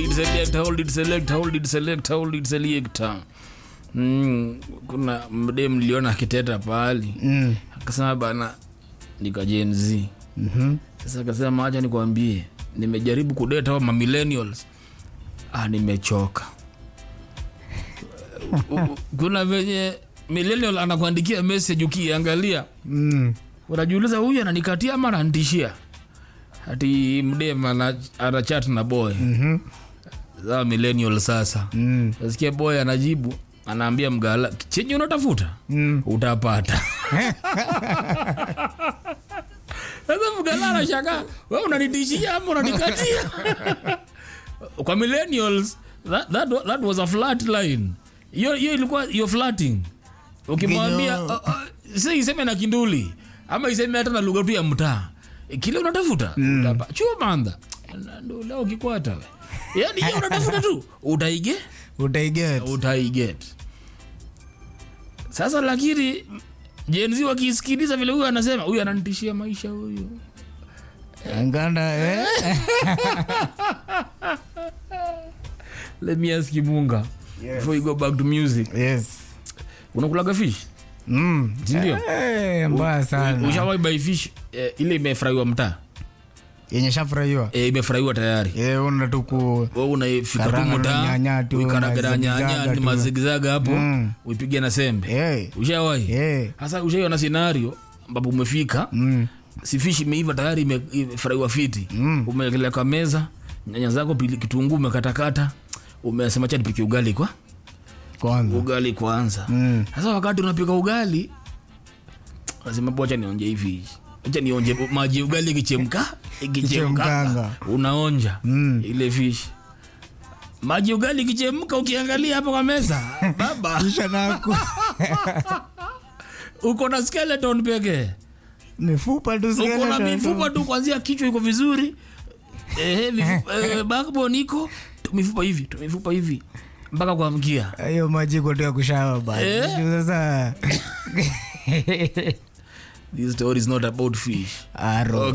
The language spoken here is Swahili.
it select hold it select hold it select hold it select mm, kuna mde mliona akiteta pahali Mm. akasema bana nika Gen Z Mhm. sasa akasema acha nikwambie nimejaribu kudeta ma millennials ah nimechoka U- u- kuna venye millennial anakuandikia message ukiangalia Mm. unajiuliza huyu ananikatia ama ananitishia ati mdem ana- ana chat na boy Mhm. za millennial sasa Mm. nasikia boy anajibu anaambia mgala chenye unatafuta Mm. utapata sasa mgala anashaka we unanitishia ama unanikatia kwa millennials that, that, wa- that was a flat line hiyo hiyo ilikuwa hiyo flatting ukimwambia Kinyo. uh, uh, si iseme na kinduli ama iseme hata na lugha tu ya mtaa kile unatafuta mm. chumanda ndo leo ukikwata we yani hiyo unatafuta tu utaige utaiget utaiget sasa lakini jenzi wakisikiliza vile huyu anasema huyu ananitishia maisha huyu nganda eh? let me ask you munga Yes. before you go back to music yes unakulaga fish Mm. Sindio? Eh, mbaya sana ushawai buy fish eh, ile imefurahiwa mtaa yenye shafurahiwa eh, imefurahiwa tayari Eh, una tuku we unafika tu Karanga mtaa na nyanya tu, uikaragara mazigizaga nyanya ni tu. mazigizaga hapo Mm. uipige na sembe Eh, ushawai eh. hasa ushaiona scenario ambapo umefika Mm. si fishi imeiva tayari ime- imefurahiwa fiti Mm. umeekelea kwa meza nyanya zako pili kitunguu umekatakata umesema cha nipike ugali kwa kwanza ugali kwanza Mm. sasa wakati unapika ugali nasema bocha nionje hivi acha nionje maji ya ugali ikichemka ikichemka Ikichemkanga. unaonja Mm. ile fish maji ya ugali ikichemka ukiangalia hapo kwa meza baba kisha naku uko na skeleton pekee mifupa tu uko na skeleton tu. mifupa tu kwanzia kichwa iko vizuri eh, mifupa, eh, backbone iko tu mifupa hivi tu mifupa hivi mpaka kwa mkia hiyo maji kotea kushawa Eh? bana sasa this story is not about fish aro